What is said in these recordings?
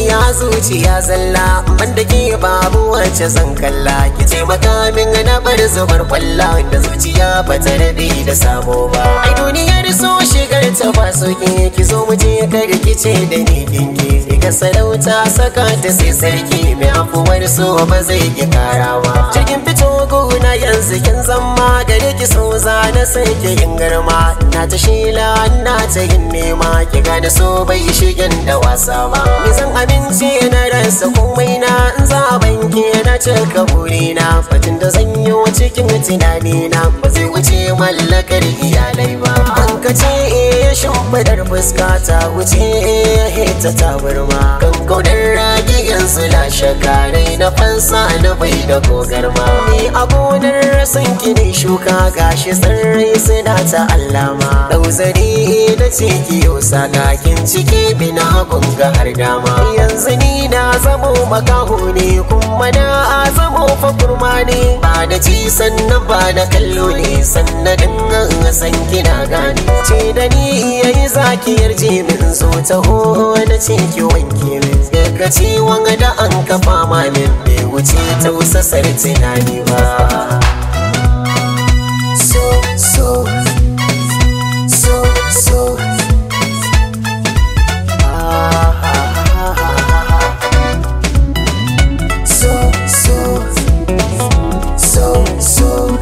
soyayya zuciya zalla banda ke babu wacce zan kalla ki ce makamin na bar zubar kwalla da zuciya ba ta rabe da sabo ba ai duniyar so shigar ta ba soke ki zo mu je kar ki ce da ni kinki ga sarauta saka ta sai sarki mai afuwar so ba zai ki karawa cikin fito gona yanzu kin zama gare ki so za na sai ki yin garma na ta shila na ta yin nema ki gane so bai shigen da wasa ba ni zan amince na rasa komai na in za banke na cika burina fatin da zan yi cikin tunani na ba zai wuce mallakar iyalai ba an ka ce eh shimfidar fuska ta wuce eh ta tabarma kan kaunar ragi yanzu na shakarai na fansa na bai da gogarma ni a gonar san ki ne shuka gashi sarrai suna ta allama dauzari na ce ki yau sakakin ciki bina ga har dama yanzu ni na zamo makaho ne kuma na zamo fa kurma ne ba da ci sannan ba da kallo ne sannan san kina gane ce da ni yayi zaki yarje min zo taho na ce ki wanke min daga ciwon da an kafa ma min bai wuce tausasar tunani ba so so so so so so so so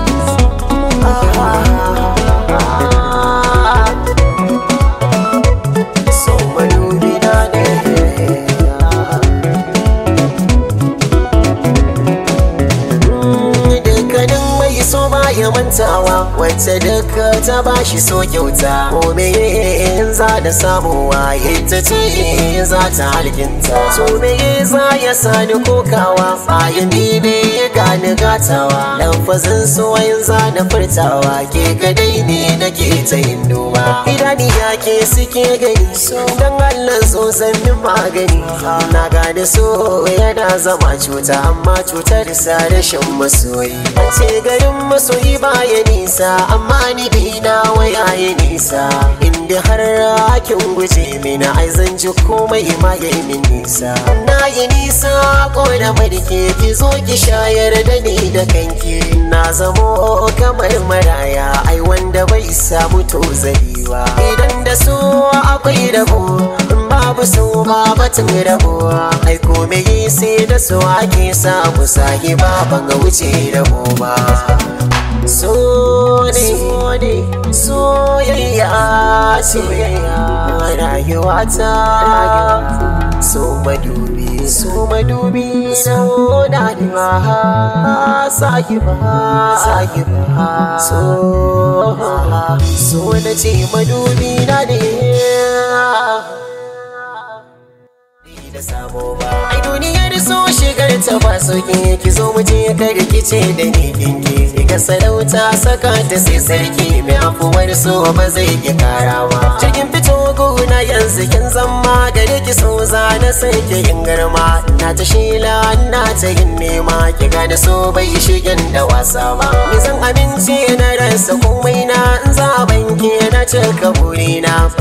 so madubi na ne dukkanin mai so ya mantawa wacce duka ta bashi so kyauta ko me in za da samuwa ita ce za ta halkinta so me za ya sani kokawa bayan bibe ya gani gatawa lafazin so yin za da furtawa ke kadai ne nake ta yin duba idani ya ke suke gani so dan Allah so san min magani na gane so yana zama cuta amma cutar sa rashin masoyi an ce garin masoyi baya nisa amma ni bina waya ya nisa inda har hakin guje mini ai zan ji komai ma ya yi min nisa na yi nisa ko da barke ki zo ki shayar da ni da kanki na zamo kamar maraya ai wanda bai samu tozari ba idan da so akwai rabo babu so ba batun rabuwa ai komai sai da so ake samu sahi ba ban ga wuce rabo ba so ne soyayya soyayya rayuwa ta so madubi so madubi so na da sahiba sahiba so so na ce madubi na ne da sabo ba ai duniyar so shigar ta ba soke ki zo mu je kar ki ce da ni kinki ga sarauta saka ta sai sarki mai afuwar so ba zai ki karawa cikin fito gona yanzu kin zama gare ki so za na sai ki yin garma na ta shila na ta yin nema ki gane so bai shigen da wasa ba ni zan amince na rasa komai na in za banke na cika burina